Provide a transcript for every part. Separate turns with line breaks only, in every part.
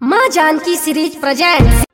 माँ Janaki series present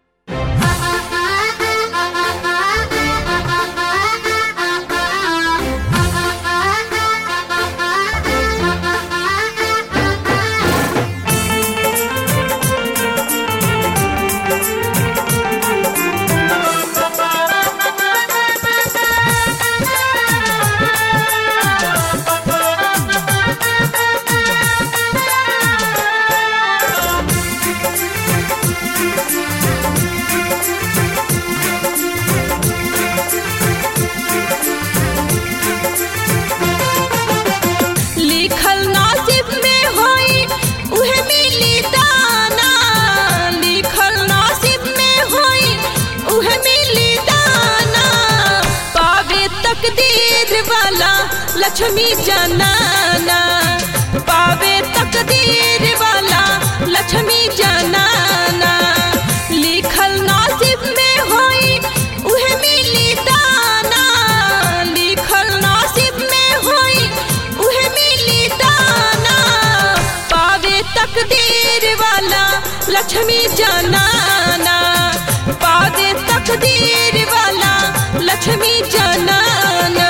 लिखल नसीब में होई उहे मिली दाना लिखल नसीब में होई उहे मिली दाना पावे तकदीर वाला लक्ष्मी जनाना पावे तकदीर वाला लक्ष्मी जनाना लिखल नसीब में होई उहे मिली दाना लिखल नसीब में होई उहे मिली दाना पावे तकदीर वाला लक्ष्मी जनाना पावे तकदीर वाला लक्ष्मी जनाना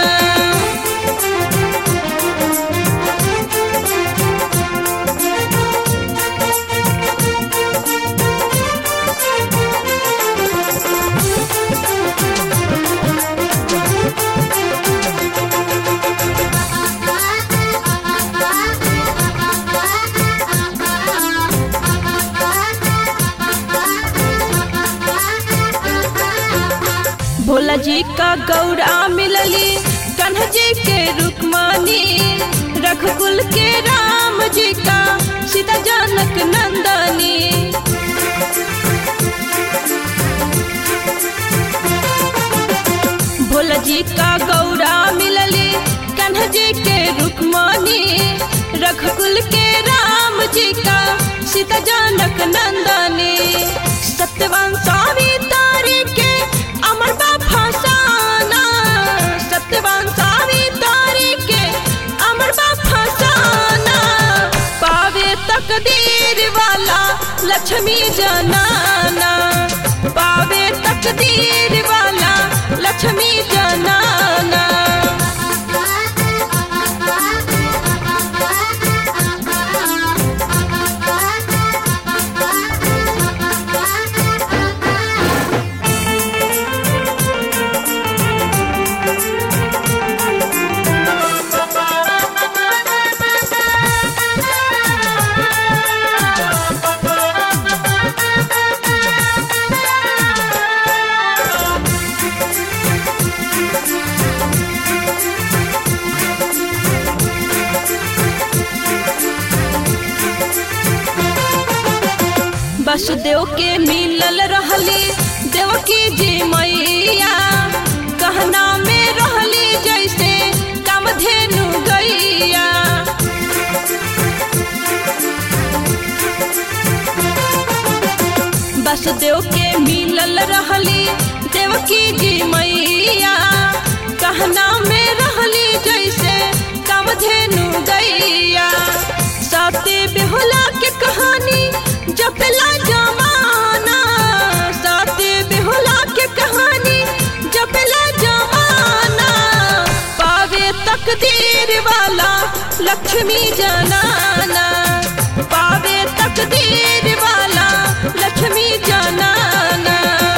भोला जी का गौरा मिलली कन्ह जी के रुक्मानी रघुकुल के राम जी का सीता जनक नंदनी भोला जी का गौरा मिलली कन्ह जी के रुक्मानी रघुकुल के राम जी का सीता जनक नंदनी सत्यवान स्वामी तारी के अमर बा फसाना सत्यवान स्वामी तारी के अमर बा फसाना पावे तकदीर वाला लक्ष्मी जनाना पावे तकदीर वाला लक्ष्मी जनाना वसुदेव के मिलल रहली देवकी जी मैया कहना में रहली जैसे कामधेनु गैया वसुदेव के मिलल रहली देवकी जी मैया कहना में रहली जैसे कामधेनु गैया सती बेहुला के कहानी जपला जमाना सती बेहुला के कहानी जपला जमाना पावे तकदीर वाला लक्ष्मी जनाना पावे तकदीर वाला लक्ष्मी जनाना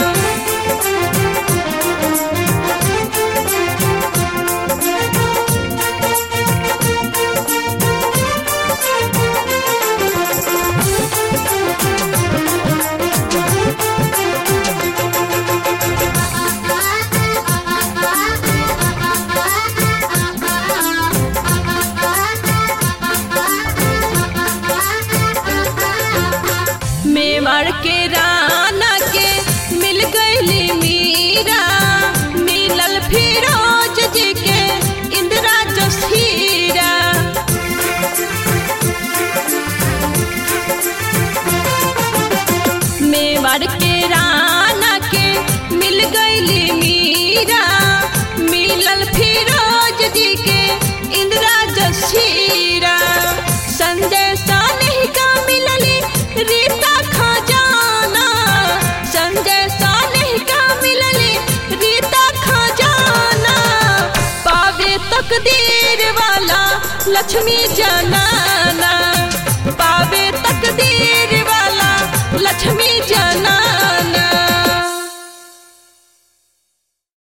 मेवाड़ के राना के मिल गईली मीरा मिलल फिरोज जी के इंदिरा जसीरा मेवाड़ के राना के मिल गईली मीरा मिलल फिरोज जी के इंदिरा जसीरा संजय सानही का मिलली रीता खजा लक्ष्मी जनाना पावे तकदीर वाला लक्ष्मी